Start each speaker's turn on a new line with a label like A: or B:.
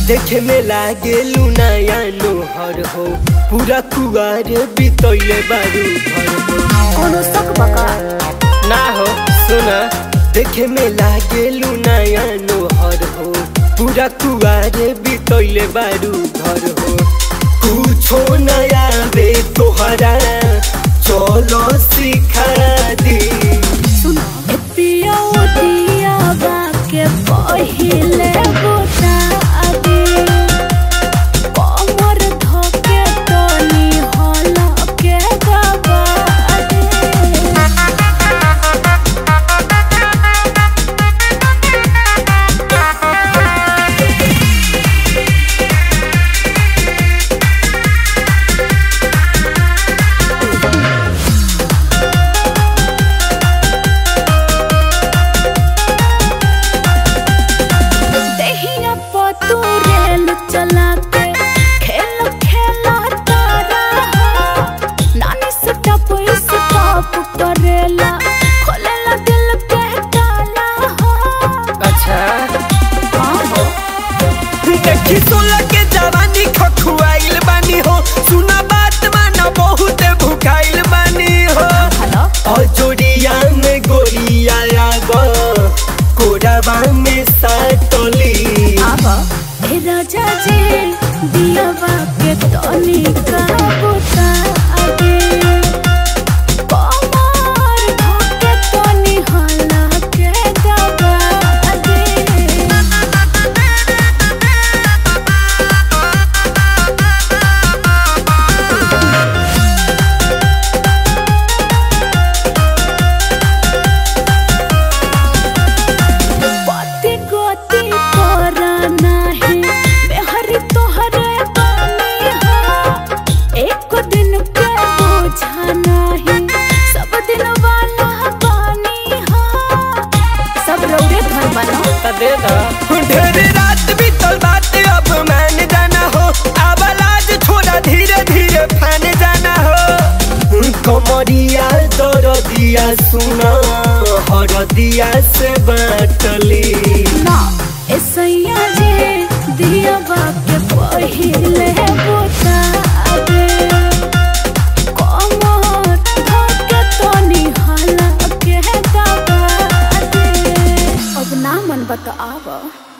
A: देखे में लागे नया नोहर हो पूरा कुआर बितैले बारू भर हो
B: कोनो शक बका
A: ना हो सुना देखे में लागे नया नोहर हो पूरा कुआर बितैले बारू घर हो कुछो नया बे तोहरा चलो सिखा दी
B: सुन ए पिया ओ दिया बा के पहिले बुता दे कमर धके तनी हला के दबा दे देहिया पतू रेल चला के खेल खेला तारा नानी से टप इस टप करेला खोलेला दिल के ताला
A: अच्छा
B: हाँ हो
A: देखी सोला के जवानी खखुआइल बानी हो सुना बात माना बहुत भुखाइल बानी हो
B: हेलो
A: अजोरिया में गोरिया आब कोराबा में साटली
B: आवा ए राजा जी दिया बा के तनी का बुता दे कमर धके तनी हला के दबा दे पति गति तोरा नाही मेहरी तोहरे बानी हो एक दिन के बोझा नाही सब दिन वाला पानी हो सब रौरे घर बनो
A: दे ढेर रात बीतल बात अब मान जाना हो आवाज छोड़ा धीरे धीरे फान जाना हो कमरिया दरदिया सुना हरदिया से बाटली
B: ना ऐसैया जे दिया बाके पहिले बोता दे कमर धके तनी हला के दबा दे अब ना मन बता आवा